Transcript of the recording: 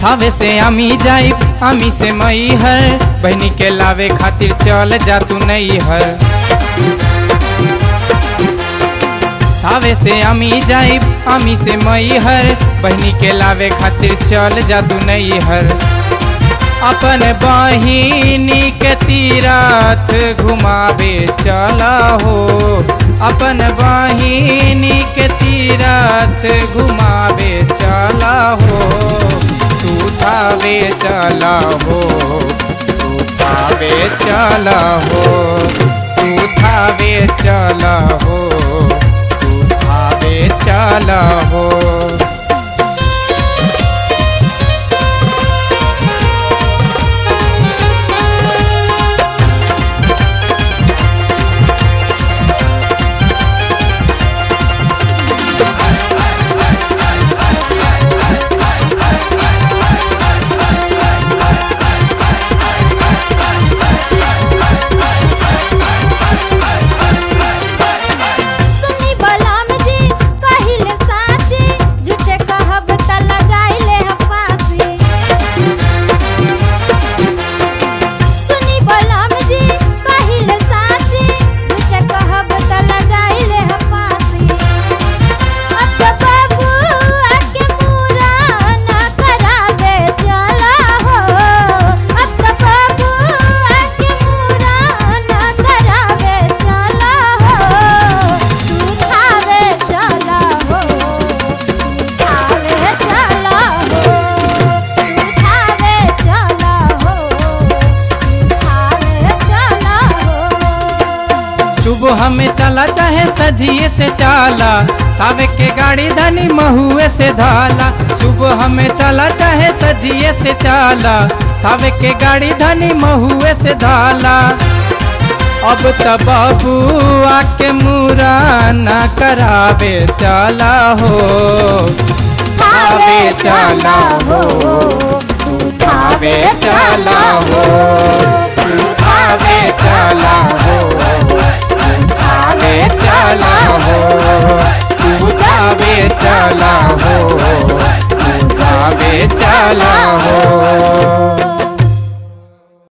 थावे से अमी जाई अमी से मई हर बहनी के लावे खातिर चल जा तू नहीं हर थावे से अमी जाई अमी से मई हर बहनी के लावे खातिर चल जा तू नहीं हर अपन बहिनी के तीरथ घुमावे चला हो अपन बहिनी के तीरथ घुमावे चला हो तू थावे चला हो तू थावे चला हो तू थावे चला हो तू थावे चला हो सुनी बलम जी कहिल साची झूठे कहब त लगाइले ह फांसी सुनी बलम जी कहिल साची झूठे कहब त लगाइले ह फांसी अब तो बाबू आके पूरा न करावे चला हो अब तो बाबू आके पूरा न करावे चला हो तू खावे चला हो तू खावे चला हो तू खावे चला हो तू खावे चला हो सुबह में चला चाहे सजिए से चाला तावे के गाड़ी धनी महुए से धाला सुबह में चला चाहे सजिए से चाला तावे के गाड़ी धनी महुए से धाला अब त बाबू आके मुरा न करावे चला हो खावे चला हो तू खावे चला हो तू